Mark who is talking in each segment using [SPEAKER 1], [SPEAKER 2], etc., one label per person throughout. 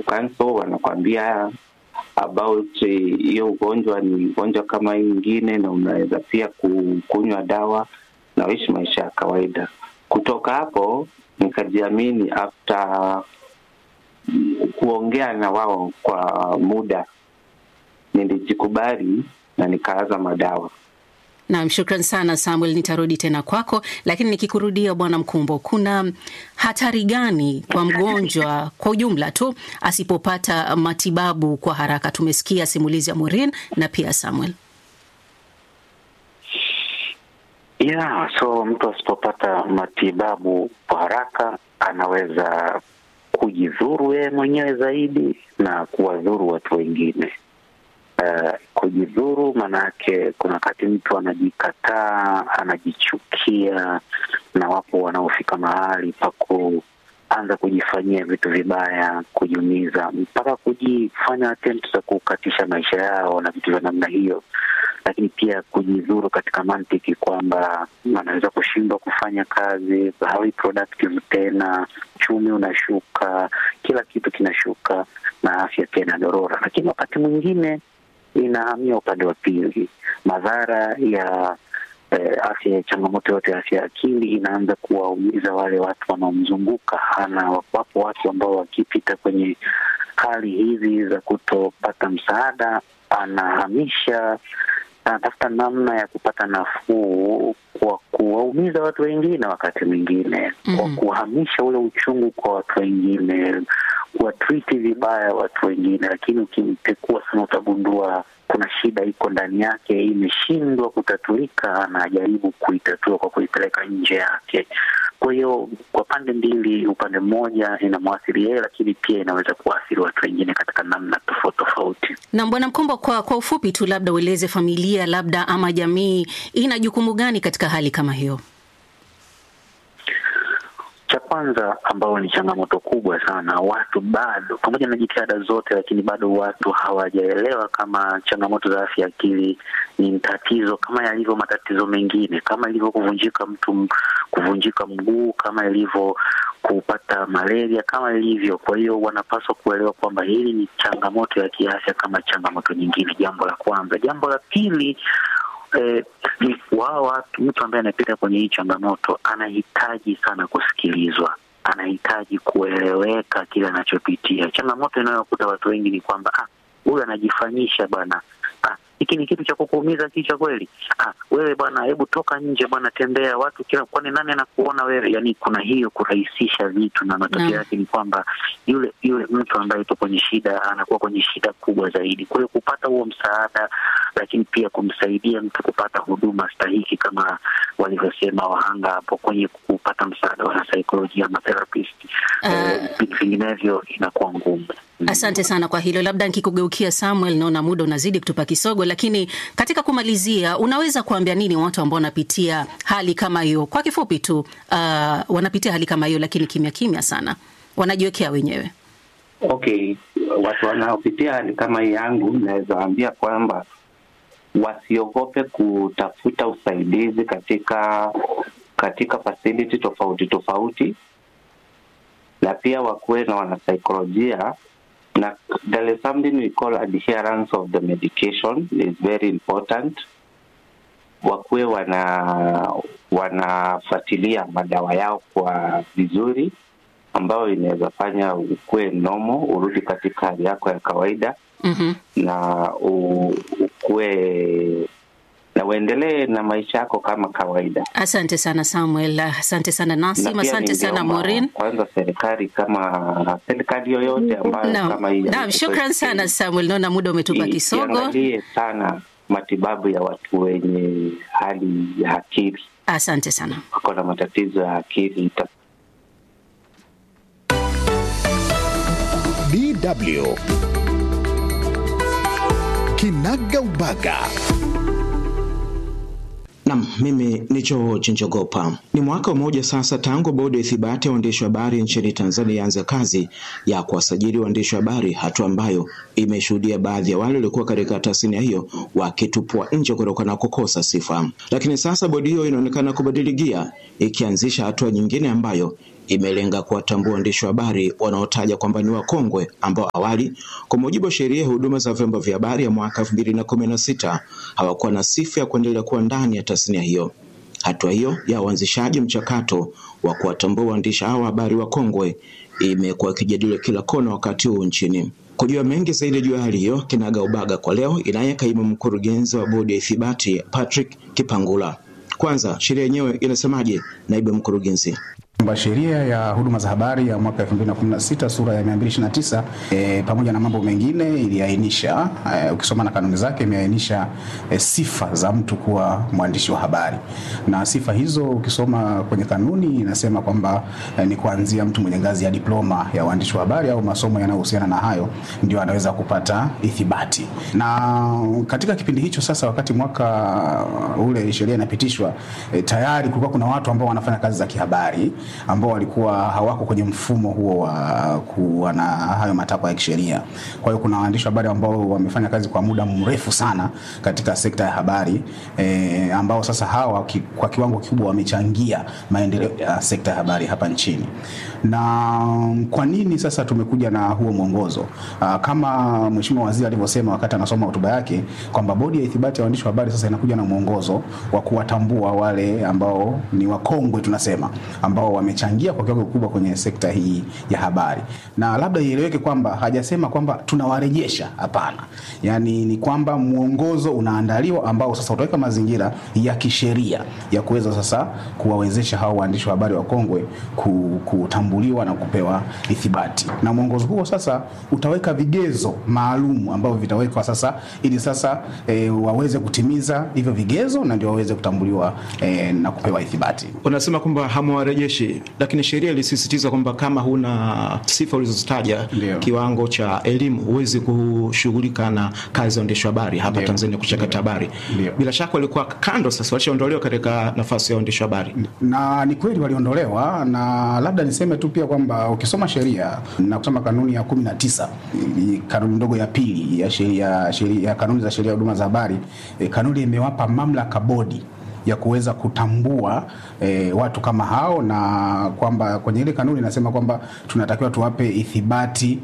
[SPEAKER 1] wanakucancel wanakwambia about hiyo ugonjwa ni ugonjwa kama hii ingine, na unaweza pia kunywa dawa na uishi maisha ya kawaida. Kutoka hapo nikajiamini after kuongea na wao kwa muda, nilijikubali na nikaanza madawa.
[SPEAKER 2] Naam, shukran sana Samuel, nitarudi tena kwako, lakini nikikurudia Bwana Mkumbo, kuna hatari gani kwa mgonjwa kwa ujumla tu asipopata matibabu kwa haraka? Tumesikia simulizi ya Maureen na pia Samuel.
[SPEAKER 3] Yeah, so mtu asipopata matibabu kwa haraka anaweza kujidhuru yeye mwenyewe zaidi na kuwadhuru watu wengine. Uh, kujidhuru maanake kuna wakati mtu anajikataa, anajichukia, na wapo wanaofika mahali pa kuanza kujifanyia vitu vibaya, kujiumiza, mpaka kujifanya attempt za kukatisha maisha yao na vitu vya namna hiyo. Lakini pia kujidhuru katika mantiki kwamba anaweza kushindwa kufanya kazi, hawi productive tena, uchumi unashuka, kila kitu kinashuka na afya pia inadorora. Lakini wakati mwingine inahamia upande wa pili, madhara ya eh, afya ya changamoto yote ya afya ya akili inaanza kuwaumiza wale watu wanaomzunguka. Ana wapo watu ambao wakipita kwenye hali hizi za kutopata msaada, anahamisha anatafuta namna ya kupata nafuu kwa kuwaumiza watu wengine, wakati mwingine mm -hmm. kwa kuhamisha ule uchungu kwa watu wengine, kuwatriti vibaya watu wengine. Lakini ukimpekua sana, utagundua kuna shida iko ndani yake, imeshindwa kutatulika, anajaribu kuitatua kwa kuipeleka nje yake. Kwa hiyo kwa pande mbili, upande mmoja inamwathiri yeye, lakini pia inaweza kuathiri watu wengine katika namna tofauti tofauti.
[SPEAKER 2] Na Bwana Mkombo, kwa kwa ufupi tu, labda ueleze familia labda ama jamii ina jukumu gani katika hali kama hiyo?
[SPEAKER 3] Cha kwanza ambao ni changamoto kubwa sana, watu bado, pamoja na jitihada zote, lakini bado watu hawajaelewa kama changamoto za afya akili ni tatizo kama yalivyo matatizo mengine, kama ilivyo kuvunjika mtu kuvunjika mguu, kama ilivyo kupata malaria, kama ilivyo. Kwa hiyo wanapaswa kuelewa kwamba hili ni changamoto ya kiafya kama changamoto nyingine, jambo la kwanza. Jambo la pili Eh, ni wao watu, mtu ambaye anapita kwenye hii changamoto anahitaji sana kusikilizwa, anahitaji kueleweka kile anachopitia. Changamoto inayokuta watu wengi ni kwamba ah, huyu anajifanyisha bwana, ah, hiki ni kitu cha kukuumiza kichwa kweli? Ah, wewe bwana, hebu toka nje bwana, tembea watu kila, kwani nani anakuona wewe? Yani kuna hiyo kurahisisha vitu, na matokeo yake ni kwamba yule yule mtu ambaye yupo kwenye shida anakuwa kwenye shida kubwa zaidi. Kwa hiyo kupata huo msaada, lakini pia kumsaidia mtu kupata huduma stahiki kama walivyosema wahanga hapo kwenye kupata msaada wa saikolojia ama therapist, vinginevyo uh, inakuwa ngumu.
[SPEAKER 2] Asante sana kwa hilo. Labda nikikugeukia Samuel, naona muda unazidi kutupa kisogo, lakini katika kumalizia, unaweza kuambia nini watu ambao wanapitia hali kama hiyo? Kwa kifupi tu, uh, wanapitia hali kama hiyo, lakini kimya kimya sana, wanajiwekea wenyewe.
[SPEAKER 1] Okay, watu wanaopitia hali kama hii yangu, naweza waambia kwamba wasiogope kutafuta usaidizi katika katika facility tofauti tofauti, na pia wakuwe na wanasaikolojia na there is something we call adherence of the medication is very important. Wakuwe wana wanafuatilia madawa yao kwa vizuri, ambayo inaweza fanya ukuwe nomo, urudi katika hali yako ya kawaida
[SPEAKER 2] mm -hmm.
[SPEAKER 1] na ukuwe na uendelee na maisha yako kama kawaida.
[SPEAKER 2] Asante sana Samuel, asante sana Nasim, asante sana Maureen.
[SPEAKER 1] Kwanza serikali kama serikali yoyote ambayo
[SPEAKER 2] no.
[SPEAKER 1] kama hii
[SPEAKER 2] Naam, shukran sana Samuel, naona muda umetupa kisogo.
[SPEAKER 1] Iangalie sana matibabu ya watu wenye hali ya akili.
[SPEAKER 2] Asante sana.
[SPEAKER 1] Wako na matatizo ya akili.
[SPEAKER 4] DW Kinaga Ubaga.
[SPEAKER 5] Nam, mimi ni Joe Chinjogopa. Ni mwaka mmoja sasa tangu bodi ya ithibati ya waandishi wa habari nchini Tanzania ianze kazi ya kuwasajili waandishi wa habari, hatua ambayo imeshuhudia baadhi ya wale waliokuwa katika tasnia hiyo wakitupwa nje kutokana na kukosa sifa. Lakini sasa bodi hiyo inaonekana kubadili gia, ikianzisha hatua nyingine ambayo imelenga kuwatambua waandishi wa habari wanaotaja kwamba ni wakongwe ambao awali kwa mujibu wa sheria ya huduma za vyombo vya habari ya mwaka elfu mbili na kumi na sita hawakuwa na sifa ya kuendelea kuwa ndani ya tasnia hiyo. Hatua hiyo ya uanzishaji mchakato wa kuwatambua waandishi hao wa habari wakongwe imekuwa ikijadiliwa kila kona wakati huu nchini. Kujua mengi zaidi juu ya hali hiyo, kinaga ubaga kwa leo inaye kaimu mkurugenzi wa bodi ya ithibati Patrick Kipangula. Kwanza, sheria yenyewe inasemaje, naibu mkurugenzi?
[SPEAKER 6] kwamba sheria ya huduma za habari ya mwaka 2016 sura ya 229 e, pamoja na mambo mengine iliainisha e, ukisoma na kanuni zake imeainisha e, sifa za mtu kuwa mwandishi wa habari, na sifa hizo ukisoma kwenye kanuni inasema kwamba e, ni kuanzia mtu mwenye ngazi ya diploma ya uandishi wa habari au masomo yanayohusiana na hayo ndio anaweza kupata ithibati. Na katika kipindi hicho sasa, wakati mwaka ule sheria inapitishwa, e, tayari kulikuwa kuna watu ambao wanafanya kazi za kihabari ambao walikuwa hawako kwenye mfumo huo wa kuwa na hayo matakwa ya kisheria. Kwa hiyo kuna waandishi wa habari ambao wamefanya kazi kwa muda mrefu sana katika sekta ya habari e, ambao sasa hawa ki, kwa kiwango kikubwa wamechangia maendeleo ya sekta ya habari hapa nchini. Na kwa nini sasa tumekuja na huo mwongozo? Aa, kama Mheshimiwa Waziri alivyosema wakati anasoma hotuba yake kwamba bodi ya ithibati ya waandishi wa habari sasa inakuja na mwongozo wa kuwatambua wale ambao ni wakongwe tunasema ambao wamechangia kwa kiwango kikubwa kwenye sekta hii ya habari, na labda ieleweke kwamba hajasema kwamba tunawarejesha. Hapana, yaani ni kwamba mwongozo unaandaliwa ambao sasa utaweka mazingira ya kisheria ya kuweza sasa kuwawezesha hao waandishi wa habari wakongwe kutambuliwa na kupewa ithibati, na mwongozo huo sasa utaweka vigezo maalum ambavyo vitawekwa sasa ili sasa e, waweze kutimiza hivyo vigezo na ndio waweze kutambuliwa e, na kupewa ithibati.
[SPEAKER 5] Unasema kwamba hamwarejeshi, lakini sheria ilisisitiza kwamba kama huna sifa ulizozitaja,
[SPEAKER 6] Ndio.
[SPEAKER 5] kiwango cha elimu, huwezi kushughulika na kazi ya uandishi wa habari hapa
[SPEAKER 6] Ndio.
[SPEAKER 5] Tanzania, kuchakata habari.
[SPEAKER 6] Ndio.
[SPEAKER 5] Bila shaka walikuwa kando, sasa walishaondolewa katika nafasi ya uandishi wa habari.
[SPEAKER 6] na ni kweli waliondolewa, na labda niseme tu pia kwamba ukisoma sheria na kusoma kanuni ya kumi na tisa kanuni ndogo ya pili ya sheria sheria ya kanuni za sheria ya huduma za habari e, kanuni imewapa mamlaka bodi ya kuweza kutambua e, watu kama hao, na kwamba kwenye ile kanuni inasema kwamba tunatakiwa tuwape ithibati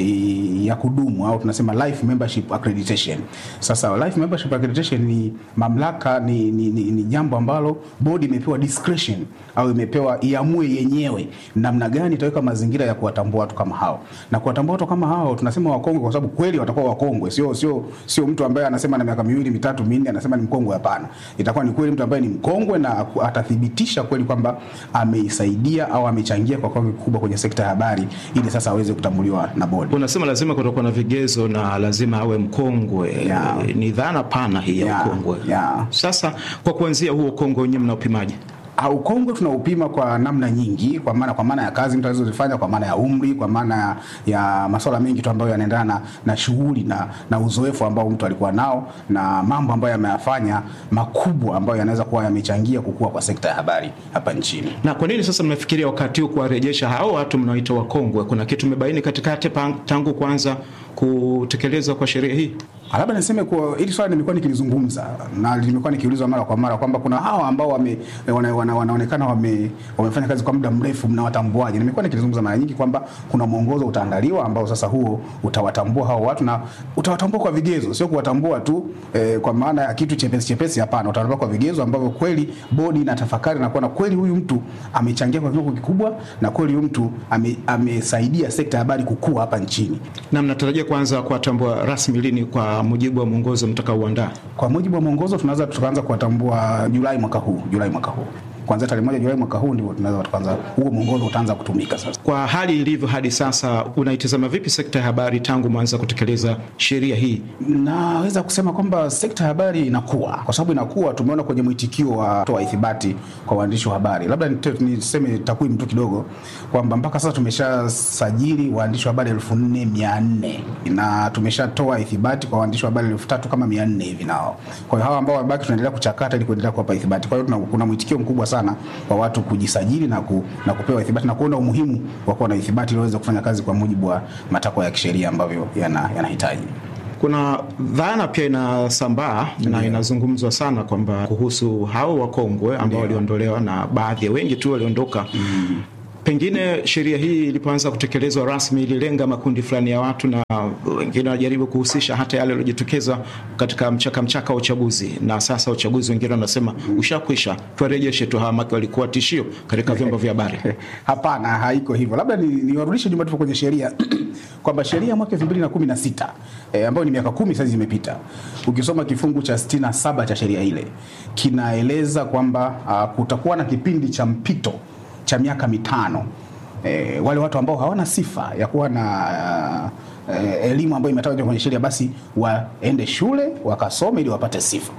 [SPEAKER 6] e, ya kudumu au tunasema life membership accreditation. Sasa life membership accreditation ni mamlaka, ni, ni, ni, ni jambo ambalo bodi imepewa discretion au imepewa iamue yenyewe namna gani itaweka mazingira ya kuwatambua watu kama hao, na kuwatambua watu kama hao tunasema wakongwe kwa sababu kweli watakuwa wakongwe, sio sio sio mtu ambaye anasema na miaka miwili mitatu minne anasema ni mkongwe. Hapana, itakuwa ni kweli mtu ambaye ni mkongwe na aku- atathibitisha kweli kwamba ameisaidia au amechangia kwa kiwango kikubwa kwenye sekta ya habari, ili sasa aweze kutambuliwa na bodi.
[SPEAKER 5] Unasema lazima kutakuwa na vigezo na lazima awe mkongwe.
[SPEAKER 6] Yeah.
[SPEAKER 5] Ni dhana pana hii ya
[SPEAKER 6] Yeah,
[SPEAKER 5] ukongwe.
[SPEAKER 6] yeah.
[SPEAKER 5] Sasa kwa kuanzia huo ukongwe wenyewe mnaupimaje?
[SPEAKER 6] Ah, Ukongwe tunaupima kwa namna nyingi, kwa maana kwa maana ya kazi mtu alizozifanya, kwa maana ya umri, kwa maana ya, ya masuala mengi tu ambayo yanaendana na, na shughuli na, na uzoefu ambao mtu alikuwa nao na mambo ambayo yameyafanya makubwa ambayo yanaweza kuwa yamechangia kukua kwa sekta ya habari hapa nchini.
[SPEAKER 5] Na kwa nini sasa mnafikiria wakati huu kuwarejesha hao watu mnaoita wakongwe? Kuna kitu mmebaini katikati pang- tangu kuanza kutekelezwa kwa sheria hii?
[SPEAKER 6] Ah, Labda niseme kuwa hili swali nimekuwa nikilizungumza na limekuwa nikiulizwa mara kwa mara kwamba kuna hawa ambao wame, wana, wana, wanaonekana wame, wamefanya kazi kwa muda mrefu, mnawatambuaje? Nimekuwa nikilizungumza mara nyingi kwamba kuna mwongozo utaandaliwa ambao sasa huo utawatambua hao watu na utawatambua kwa vigezo, sio kuwatambua tu eh, kwa maana ya kitu chepesi chepesi. Hapana, utawatambua kwa vigezo ambavyo kweli bodi inatafakari na kuona kweli huyu mtu amechangia kwa kiwango kikubwa na kweli huyu mtu ame, amesaidia sekta ya habari kukua hapa nchini.
[SPEAKER 5] Na mnatarajia kuanza kuwatambua rasmi lini kwa mujibu wa mwongozo mtakaoandaa?
[SPEAKER 6] Kwa mujibu wa mwongozo tunaweza tukaanza kuwatambua Julai mwaka huu, Julai mwaka huu kuanzia tarehe moja Julai mwaka huu ndio tunaweza tukaanza, huo mwongozo utaanza kutumika sasa.
[SPEAKER 5] Kwa hali ilivyo hadi sasa, unaitazama vipi sekta ya habari tangu mwanza kutekeleza sheria hii?
[SPEAKER 6] Naweza kusema kwamba sekta ya habari inakuwa, kwa sababu inakuwa, tumeona kwenye mwitikio wa toa ithibati kwa waandishi wa habari. Labda nite- niseme takwimu tu kidogo kwamba mpaka sasa tumeshasajili waandishi wa habari elfu nne mia nne na tumeshatoa ithibati kwa waandishi wa habari elfu tatu kama mia nne hivi nao. Kwa hiyo hawa ambao wamebaki tunaendelea kuchakata ili kuendelea kuwapa ithibati. Kwa hiyo tuna- kuna mwitikio mkubwa sana wa watu kujisajili na, ku, na kupewa ithibati na kuona umuhimu wa kuwa na ithibati ili waweze kufanya kazi kwa mujibu wa matakwa ya kisheria ambavyo yana- yanahitaji
[SPEAKER 5] Kuna dhana pia inasambaa na inazungumzwa sana kwamba kuhusu hao wakongwe ambao waliondolewa na baadhi ya wengi tu waliondoka Pengine sheria hii ilipoanza kutekelezwa rasmi ililenga makundi fulani ya watu, na wengine wanajaribu kuhusisha hata yale yaliyojitokeza katika mchaka mchaka wa uchaguzi, na sasa uchaguzi wengine wanasema ushakwisha, tuwarejeshe tu hawa, maki walikuwa tishio katika vyombo vya habari.
[SPEAKER 6] Hapana, haiko hivyo. Labda niwarudishe ni nyuma tupo kwenye sheria kwamba sheria ya mwaka 2016 eh, ambayo ni miaka kumi sasa imepita, ukisoma kifungu cha 67 cha sheria ile kinaeleza kwamba uh, kutakuwa na kipindi cha mpito cha miaka mitano e, wale watu ambao hawana sifa ya kuwa na uh, e, elimu ambayo imetajwa kwenye sheria basi waende shule wakasome ili wapate sifa.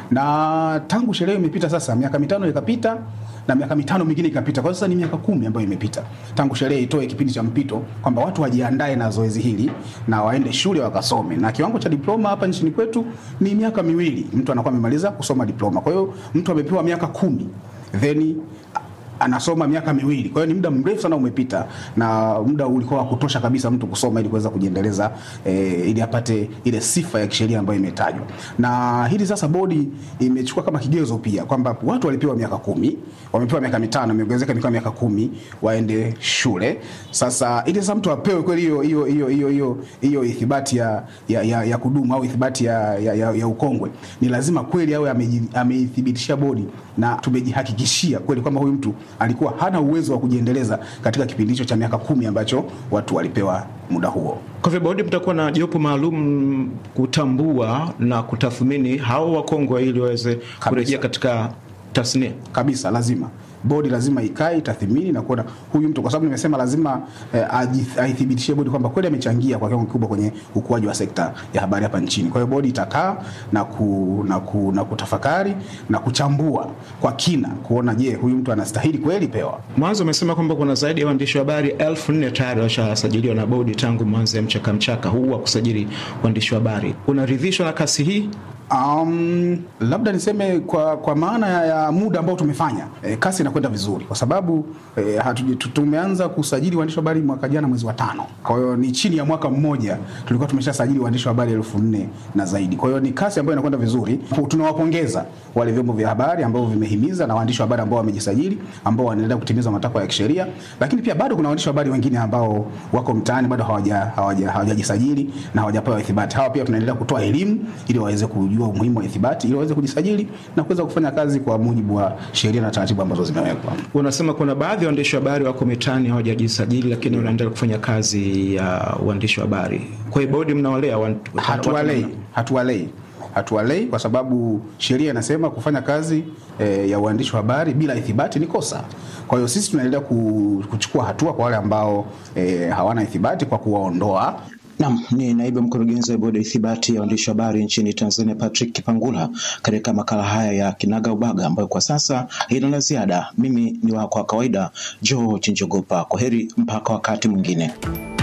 [SPEAKER 6] Na tangu sheria imepita sasa miaka mitano ikapita na miaka mitano mingine ikapita, kwa sasa ni miaka kumi ambayo imepita tangu sheria itoe kipindi cha mpito kwamba watu wajiandae na zoezi hili na waende shule wakasome, na kiwango cha diploma hapa nchini kwetu ni miaka miwili, mtu anakuwa amemaliza kusoma diploma. Kwa hiyo mtu amepewa miaka kumi then anasoma miaka miwili. Kwa hiyo ni muda mrefu sana umepita, na muda ulikuwa wa kutosha kabisa mtu kusoma ili kuweza kujiendeleza eh, ili apate ile sifa ya kisheria ambayo imetajwa. Na hili sasa bodi imechukua kama kigezo pia kwamba watu walipewa miaka kumi, wamepewa miaka mitano, imeongezeka miaka miaka kumi waende shule. Sasa ili sasa mtu apewe kweli hiyo hiyo hiyo hiyo hiyo hiyo ithibati ya, ya, ya, ya kudumu au ithibati ya, ya, ya, ya ukongwe, ni lazima kweli awe ameithibitishia bodi na tumejihakikishia kweli kwamba huyu mtu alikuwa hana uwezo wa kujiendeleza katika kipindi hicho cha miaka kumi ambacho watu walipewa muda huo.
[SPEAKER 5] Kwa hivyo bodi mtakuwa na jopo maalum kutambua na kutathmini hao wakongwe ili waweze kurejea katika tasnia
[SPEAKER 6] kabisa. Lazima bodi lazima ikae itathimini na kuona huyu mtu, kwa sababu nimesema lazima eh, aithibitishie bodi kwamba kweli amechangia kwa kiwango kikubwa kwenye ukuaji wa sekta ya habari hapa nchini. Kwa hiyo bodi itakaa na, ku, na, ku, na kutafakari na kuchambua kwa kina kuona, je, huyu mtu anastahili kweli pewa.
[SPEAKER 5] Mwanzo umesema kwamba kuna zaidi ya waandishi wa habari elfu nne tayari washasajiliwa na bodi tangu mwanzo ya mchaka mchaka huu wa kusajili waandishi wa habari. Unaridhishwa na kasi hii?
[SPEAKER 6] Um, labda niseme kwa, kwa maana ya, ya muda ambao tumefanya e, kasi inakwenda vizuri kwa sababu e, hatu, tumeanza kusajili waandishi wa habari mwaka jana mwezi wa tano. Kwa hiyo ni chini ya mwaka mmoja tulikuwa tumeshasajili waandishi wa habari elfu nne na zaidi. Kwa hiyo ni kasi ambayo inakwenda vizuri. Tunawapongeza wale vyombo vya habari ambao vimehimiza na waandishi wa habari ambao wamejisajili ambao wanaendelea kutimiza matakwa ya kisheria, lakini pia bado kuna waandishi wa habari wengine ambao wako mtaani bado hawajajisajili hawaja, hawaja na hawajapewa ithibati. Hawa pia tunaendelea kutoa elimu ili waweze kujua umuhimu wa ithibati ili waweze kujisajili na kuweza kufanya kazi kwa mujibu wa sheria na taratibu ambazo zimewekwa.
[SPEAKER 5] Unasema kuna baadhi ya waandishi wa habari wako mitaani hawajajisajili, lakini wanaendelea kufanya kazi ya uh, uandishi wa habari. Kwa hiyo bodi mnawalea?
[SPEAKER 6] Hatuwalei, hatuwalei hatuwalei kwa sababu sheria inasema kufanya kazi e, ya uandishi wa habari bila ithibati ni kosa. Kwa hiyo sisi tunaendelea kuchukua hatua kwa wale ambao e, hawana ithibati kwa kuwaondoa
[SPEAKER 5] Nam ni naibu mkurugenzi wa bodi ya ithibati ya waandishi wa habari nchini Tanzania, Patrick Kipangula, katika makala haya ya Kinaga Ubaga ambayo kwa sasa haina la ziada. Mimi ni wako wa kawaida George Njogopa. Kwa heri mpaka wakati mwingine.